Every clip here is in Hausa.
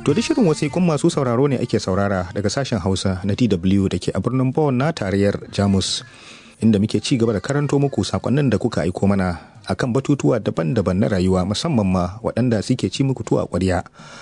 To da shirin wasiƙun masu sauraro ne ake saurara daga sashen Hausa na DW da ke a birnin Bonn na tarayyar Jamus. Inda muke ci gaba da karanto muku sakonnin da kuka aiko mana akan batutuwa daban-daban na rayuwa musamman ma waɗanda suke ci muku tuwa ƙwarya.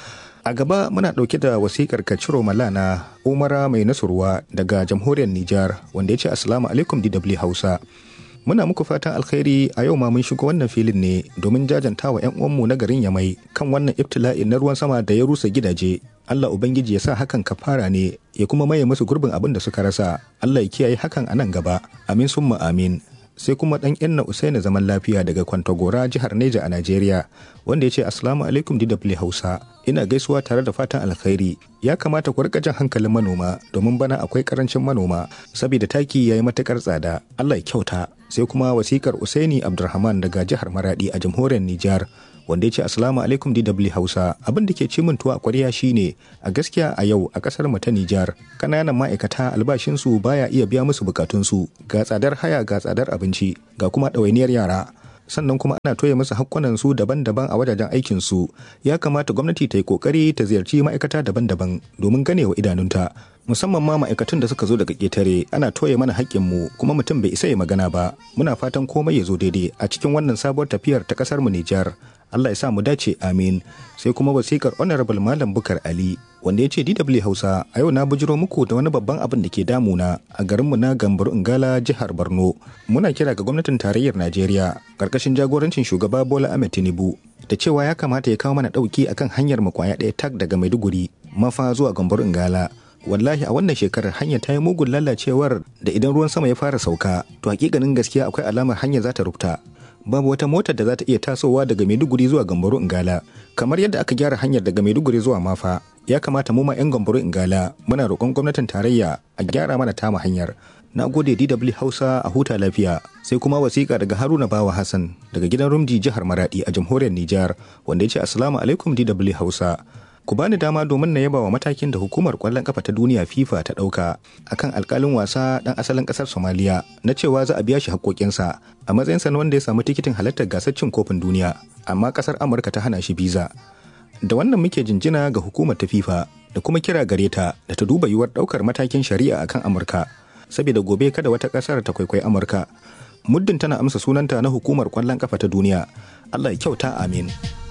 A gaba muna ɗauke da wasiƙar Kaciro Malana Umara mai nasurwa daga jamhuriyar Nijar wanda ya ce Assalamu alaikum DW Hausa. Muna muku fatan alkhairi a yau ma mun shigo wannan filin ne domin jajanta wa 'yan uwanmu na garin Yamai kan wannan ibtila'i na ruwan sama da ya rusa gidaje. Allah Ubangiji ya sa hakan kafara ne ya kuma maye musu gurbin abin da suka rasa. Allah ya kiyaye hakan a nan gaba. Amin summa amin. sai kuma dan inna usaina zaman lafiya daga kwantagora jihar neja a najeriya wanda ya ce assalamu alaikum dw hausa ina gaisuwa tare da fatan alkhairi ya kamata ku rika jan hankalin manoma domin bana akwai karancin manoma saboda taki ya yi matukar tsada allah ya kyauta sai kuma wasikar usaini abdulrahman daga jihar maradi a jamhuriyar nijar wanda ya ce assalamu alaikum dw hausa abin da ke ci min tuwa kwarya shine a gaskiya a yau a kasar mu ta nijar kananan ma'aikata albashinsu baya iya biya musu bukatunsu ga tsadar haya ga tsadar abinci ga kuma ɗawainiyar yara sannan kuma ana toye musu hakkunansu daban-daban a wajajen aikinsu ya kamata gwamnati ta yi kokari ta ziyarci ma'aikata daban-daban domin ganewa idanunta musamman ma ma'aikatun da suka zo daga ƙetare ana toye mana haƙƙinmu kuma mutum bai isa ya magana ba muna fatan komai ya zo daidai a cikin wannan sabuwar tafiyar ta ƙasar mu Nijar Allah ya sa mu dace amin sai kuma wasikar honorable malam bukar ali wanda ya ce DW Hausa a yau na bujiro muku da wani babban abin da ke damuna a garinmu na Gambar Ingala jihar Borno muna kira ga gwamnatin tarayyar Najeriya karkashin jagorancin shugaba Bola Ahmed Tinubu da cewa ya kamata ya kawo mana dauki akan hanyar mu kwaya ɗaya tak daga Maiduguri mafa zuwa Gambar Ingala wallahi a wannan shekarar hanyar ta yi mugun lalacewar da idan ruwan sama ya fara sauka to hakikanin gaskiya akwai alamar hanyar za ta rufta babu wata motar da za ta iya tasowa daga Maiduguri zuwa Gambaru Ingala kamar yadda aka gyara hanyar daga Maiduguri zuwa Mafa ya kamata mu ma 'yan Gambaru Ingala muna roƙon gwamnatin tarayya a gyara mana tama hanyar na gode DW Hausa a huta lafiya sai kuma wasiƙa daga Haruna Bawa Hassan daga gidan Rumji jihar Maradi a jamhuriyar Nijar wanda ya ce Assalamu alaikum DW Hausa ku bani dama domin na yaba wa matakin da hukumar kwallon kafa ta duniya FIFA ta ɗauka akan alkalin wasa ɗan asalin ƙasar Somaliya na cewa za a biya shi haƙoƙinsa a matsayinsa na wanda ya samu tikitin halartar gasar cin kofin duniya amma ƙasar Amurka ta hana shi biza. Da wannan muke jinjina ga hukumar ta FIFA da kuma kira gare ta da ta duba yiwuwar ɗaukar matakin shari'a akan Amurka saboda gobe kada wata ƙasar ta kwaikwayi Amurka. Muddin tana amsa sunanta na hukumar kwallon kafa ta duniya. Allah ya kyauta amin.